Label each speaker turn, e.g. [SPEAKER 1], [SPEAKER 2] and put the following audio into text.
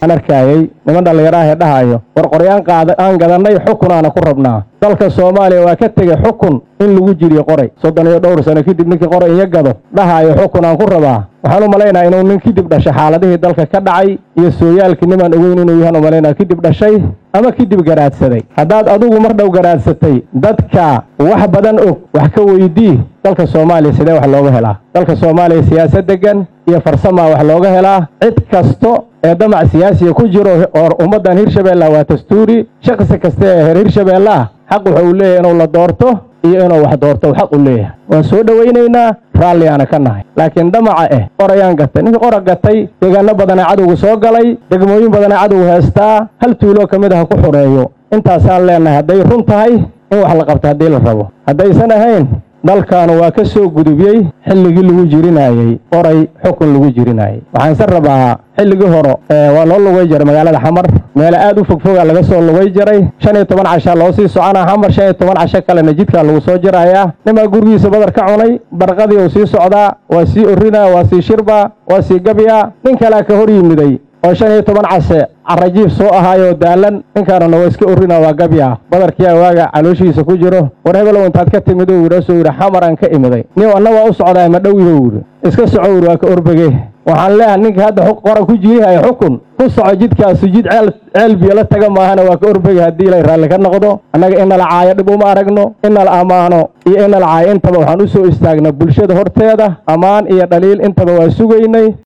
[SPEAKER 1] aan arkaayey niman dhallinyaraahee dhahayo war qoryaan qaada aan gadannay xukunaana ku rabnaa dalka soomaaliya waa ka tegey xukun in lagu jiriyo qoray soddon iyo dhowr sano kadib ninkii qoray iyo gado dhahaayo xukun aan ku rabaa waxaan u malaynaha inuu nin kadib dhashay xaaladihii dalka ka dhacay iyo sooyaalkii nimaan ogeyn inuu yahaan u malaynaya kadib dhashay ama kadib garaadsaday haddaad adigu mar dhow garaadsatay dadka wax badan og wax ka weydii dalka soomaaliya sidee wax looga helaa dalka soomaaliya siyaasad degan iyo farsamaa wax looga helaa cid kasto ee damac siyaasiga ku jiro oo ummaddan hirshabeella waa dastuuri shakhsi kasta ee heer hirshabeelle ah xaq wuxuu u leeyahay inuu la doorto iyo inuu wax doorto xaq u leeyahay waan soo dhowaynaynaa raalliyaana ka nahay laakiin damaca eh qorayaan gatay ninkii qora gatay deegaano badanaa cadowga soo galay degmooyin badanaa cadowga heestaa hal tuuloo ka mid ah ku xureeyo intaasaan leenahay hadday run tahay in wax la qabto haddii la rabo haddaysan ahayn dalkaanu waa ka soo gudubiyey xilligii lagu jirinaayey qoray xukun lagu jirinaayey waxaanse rabaa xilligii hore waa loo lugay jaray magaalada xamar meele aad u fogfoga laga soo lugay jaray shan iyo toban cashaa loo sii soconaa xamar shan iyo toban casho kalena jidkaa lagu soo jirayaa nimaa gurigiisa badar ka cunay barqadii uu sii socdaa waa sii orinaa waa sii shirbaa waa sii gabyaa nin kalea ka hor yimiday oo shan iyo toban case carajiif soo ahaayoo daalan ninkaanuna waa iska orina waa gabyaa badarkiyaa waaga calooshiisa ku jiro war hebelow intaad ka timid u yidhi asuu yidhi xamaraan ka imiday nin anna waa u socdaa ma dhow ido yidhi iska soco yidhi waa ka orbege waxaan leeyahay ninka hadda qora ku jirihayo xukun ku soco jidkaasu jid ceel biyo la taga maahana waa ka orbege haddii ilay raalli ka noqdo annaga inala caayo dhib uma aragno inala ammaano iyo inala caayo intaba waxaan u soo istaagnaa bulshada horteeda ammaan iyo dhaliil intaba waa sugaynay